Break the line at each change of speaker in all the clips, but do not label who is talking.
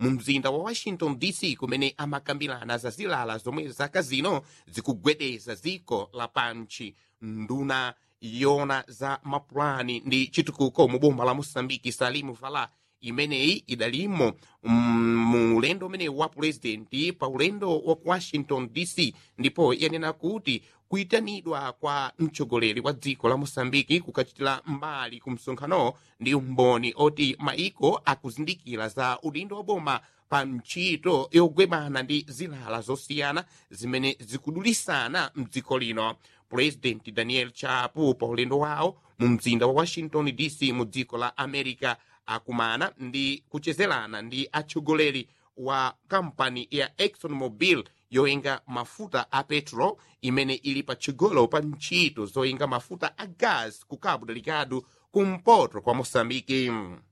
mu mzinda wa washington dc kumene amakambirana za zilala zomwe zaka zino zikugwedeza dziko lapanchi nduna yona za mapulani ndi chitukuko mu boma la mosambiki salimu vala imeneyi idalimo mu ulendo umene wa purezidenti pa ulendo wa ku washington dc ndipo yanena kuti kuyitanidwa kwa mtsogoleri wa dziko la mosambiki kukachitira mbali ku msonkhano ndi umboni oti maiko akuzindikira za udindo wa boma pa ntchito yogwebana ndi zilala zosiyana zimene zikudulisana mdziko lino purezidenti daniel chapo pa ulendo wawo mu mzinda wa washington dc mu dziko la america akumana ndi kuchezerana ndi atsogoleri wa kampani ya exxon mobil yoyenga mafuta a petro imene ili patsogolo pa ntchito zoyenga mafuta a gas ku cabo delgado kumpoto kwa mosambiki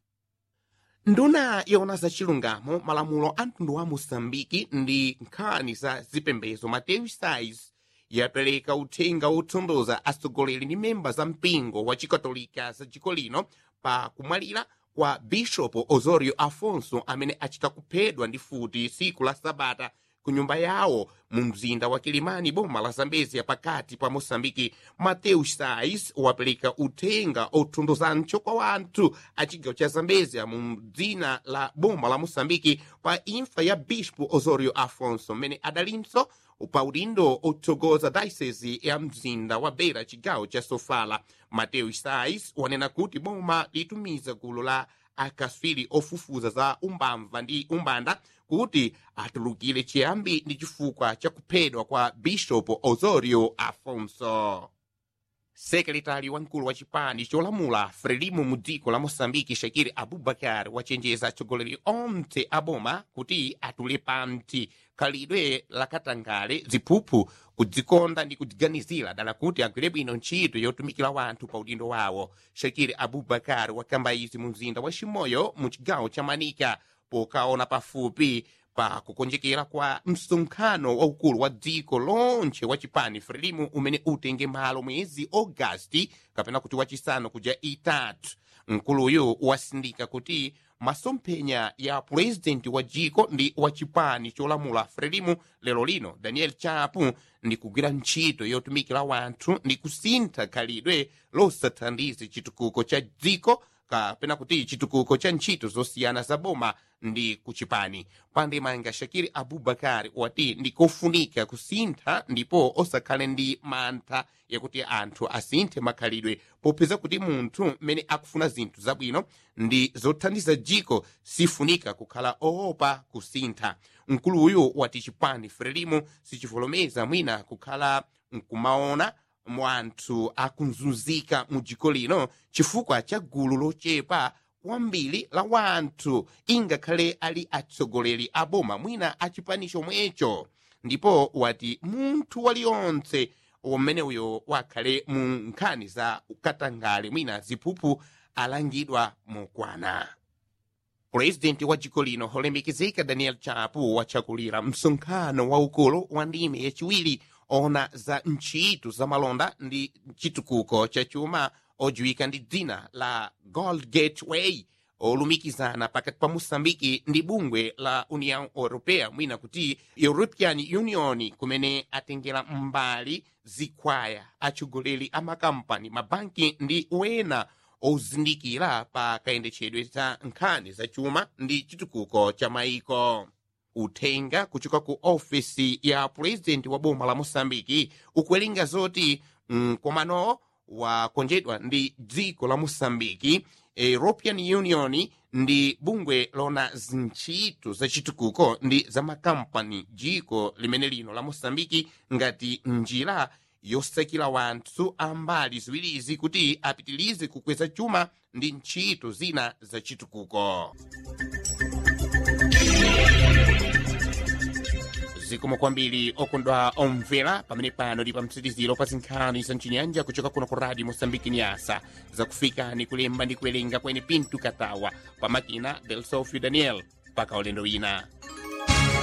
nduna yona za chilungamo malamulo a mtundu wa mosambiki ndi nkhani za zipembedzo mateo sais yapereka uthenga wotondoza atsogoleri ndi memba za mpingo wa chikatolika za dziko lino pa kumwalira kwa bishopu osorio afonso amene achita kuphedwa ndi futi siku la sabata ku nyumba yawo mu mzinda wa kilimani boma la zambezia pakati pa mosambiki mateu sais wapereka uthenga othunduzancho kwa wanthu a chigawo cha zambezia mu dzina la boma la mosambiki pa imfa ya bispo osorio afonso mmene adalinso pa udindo otsogoza dayosesi ya mzinda wa beira chigawo cha sofala mateu sais wanena kuti boma litumiza gulu la akaswiri ofufuza za umbamva ndi umbanda kuti atulukire chiyambi ndi chifukwa cha kuphedwa kwa bishopu osorio afonso sekretari wamkulu wa chipani cholamula frelimo mu dziko la mosambiki shakiri abubakar wachenjeza atsogoleri onse aboma kuti atule pansi khalidwe lakatangale ziphuphu kudzikonda ndi kudziganizira dala kuti agwire bwino ntchito yotumikira wanthu pa udindo wawo shakiri abubakar wakamba izi mu mzinda wa chimoyo mu chigawo cha manika pokaona pafupi pa kukonjekera kwa msonkhano waukulu wa dziko lonche wa chipani frelimu umene utenge malo mwezi ogasti kapena kuti wachisanu kuja itatu mkuluyu wasindika kuti masomphenya ya purezidenti wa dziko ndi wa chipani cholamula frelimu lero lino daniel chapu ndi kugwira ntchito yotumikira wanthu ndi kusintha khalidwe losathandiza chitukuko cha dziko kapena kuti chitukuko cha ntchito zosiyana za boma ndi kuchipani pandemanga shakiri abubakari wati ndikofunika kusintha ndipo osakhale ndi mantha yakuti anthu asinthe makhalidwe popeza kuti munthu mmene akufuna zinthu zabwino ndi zothandiza dziko sifunika kukhala oopa kusintha mkuluyu wati chipani frelimo sichivolomeza mwina kukhala nkumaona mwanthu akunzunzika mu dziko lino chifukwa cha gulu lochepa kwambiri la wanthu ingakhale ali atsogoleri a boma mwina achipani chomwecho ndipo wati munthu waliyonse umene uyo wakhale mu nkhani za katangale mwina ziphuphu alangidwa mokwana purezidenti wa dziko lino olemekezeka daniel chapo wachakulira msonkhano waukulu wa ndime yachiwiri ona za ntchito za malonda ndi chitukuko cha chuma odziwika ndi dzina la gold gateway olumikizana pakati pa mosambiki ndi bungwe la union europea mwina kuti european union kumene atengera mbali zikhwaya atsogoleri a makampani mabanki ndi wena ozindikira pa kayendetsedwe za nkhani za chuma ndi chitukuko cha maiko uthenga kuchoka ku ofisi ya purezidenti wa boma la mosambiki ukuwerenga zoti mkomano wakonjedwa ndi dziko la mosambiki european union ndi bungwe lona zintchito za chitukuko ndi za makampani dziko limene lino la mosambiki ngati njira yosakira wanthu ambali ziwirizi kuti apitilize kukweza chuma ndi ntchito zina za chitukuko zikomo kwambiri okondwa omvera pamene pano ndi pa mtsitiziro pa zinkhani za mchinyanja kuchoka kuno ku radio mosambiki nyasa zakufika ni kulemba ndi kuwerenga kwene pintu katawa pamakina del sofio daniel mpaka ulendo wina